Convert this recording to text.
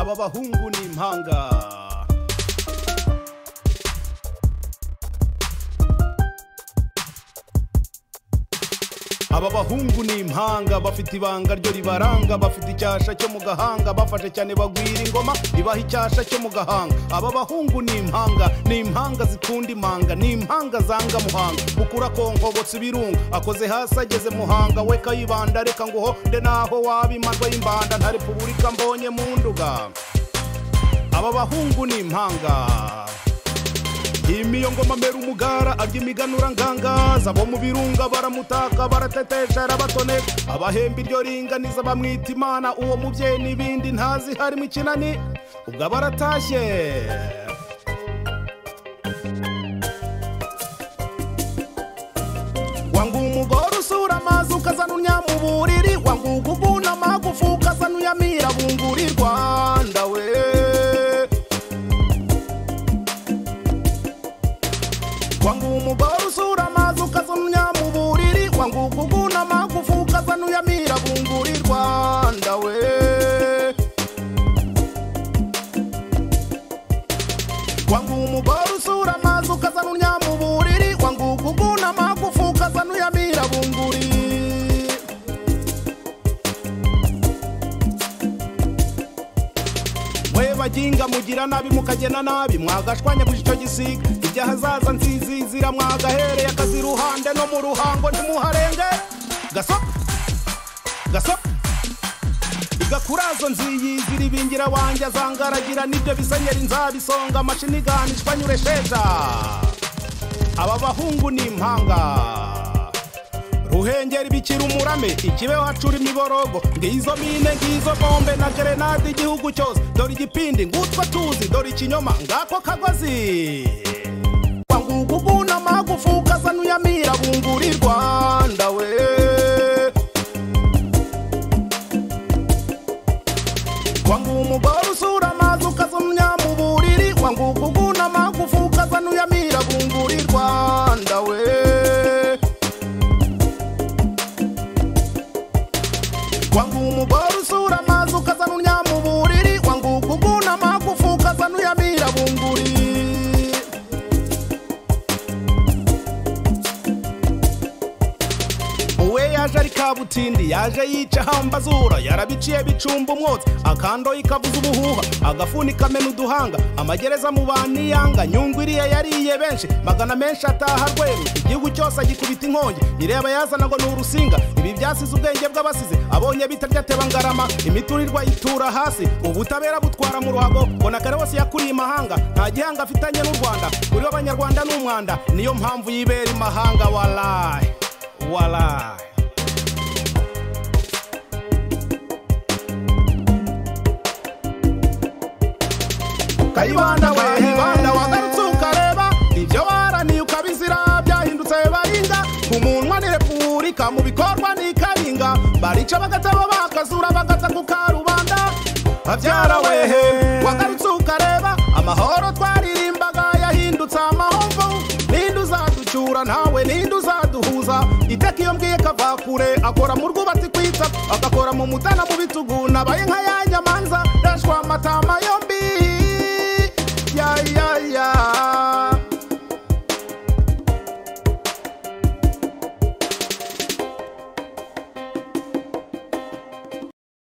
aba bahungu ni impanga aba bahungu ni impanga bafite ibanga ryo ribaranga bafite icyasha cyo mu gahanga bafashe cyane bagwira ingoma ibaha icyasha cyo mu gahanga aba bahungu ni impanga ni impanga zikunda imanga ni impanga zanga muhanga ukura konkobotse ibirunga akoze hasi ageze muhanga we kayibanda reka nguhonde naho waba imanza y'imbanda nta repubulika mbonye mu nduga aba bahungu ni impanga imiyo ngoma mbera umugara arya imiganura ngangaza abo mu birunga baramutaka baratetesha arabatoneka abahemba iryo ringaniza bamwita imana uwo mubyeyi n'ibindi ntazi harimo ikinani ubwo aba aratashye wangu umugore usura amazi ukazana unyamuburiri wangu uguguna amagufu ukazana uyamira bunguri rwanda we wangu umugore usura amazi ukazumya mu buriri wangu kuguna amagufu ukazana uyamira bunguri rwanda we wangu umugore usura amazi ukazana unya mu buriri wangu kuguna amagufu ukazana uyamira bunguri mwe baginga mugira nabi mukagena nabi mwagashwanya gusa icyo gisiga ibyo hazaza nzizizira mwagahereye akazi iruhande no mu ruhango ntimuharenge gasopo gasopo igakurazo nziyizira ibingira wanjye azangaragira nibyo bisenyera inzabisonga amashini ganishwa nyure sheja aba bahungu ni impanga ruhengeri bikira umurame ikibeho hacura imiborogo ngizo mine ngizo bombe na gerenade igihugu cyose dore igipindi ngutwa tuzi dore ikinyoma ngako kagozi wanguka uguna amagufu ukazana uyamira bunguri rwanda we wangu umugore usura amazi ukazumya mu buriri wanguka uguna amagufu ukazana uyamira bunguri rwanda we wangu umugore usura amazi ukazana uryama uburiri wangu kuguna amagufu ukazana uyamira bunguri uwe yaje ari kabutindi yaje yica hambazura yarabiciye bicumba umwotsi akando ikavuza ubuhuha agafuni kamena uduhanga amagereza mu baniyanga nyungu iriya yariye benshi magana menshi ataha rweru igihugu cyose agikubita inkongi ireba yazana ngo ni urusinga ibi byasize ubwenge bw'abasize abonye bitarya ateba ngarama imiturirwa yitura hasi ubutabera butwara mu ruhago mbona kare wose yakuriye imahanga nta gihanga afitanye n'u rwanda kuri we abanyarwanda ni umwanda niyo mpamvu yibera imahanga warayi warayi kayibanda we kayibanda wagarutse ukareba ibyo baraniye ukabizira byahindutse baringa ku munwa ni repubulika mu bikorwa ni karinga barica bagataba bakazura bagata ku karubanda babyara wehe wagarutse ukareba amahoro twaririmbaga yahindutse amahomvu ninde uzaducyura ntawe ninde uzaduhuza iteka iyo mbwiye kava kure akora mu rwubati kwita agakora mu mutana mu bitugu nabaye nka ya nyama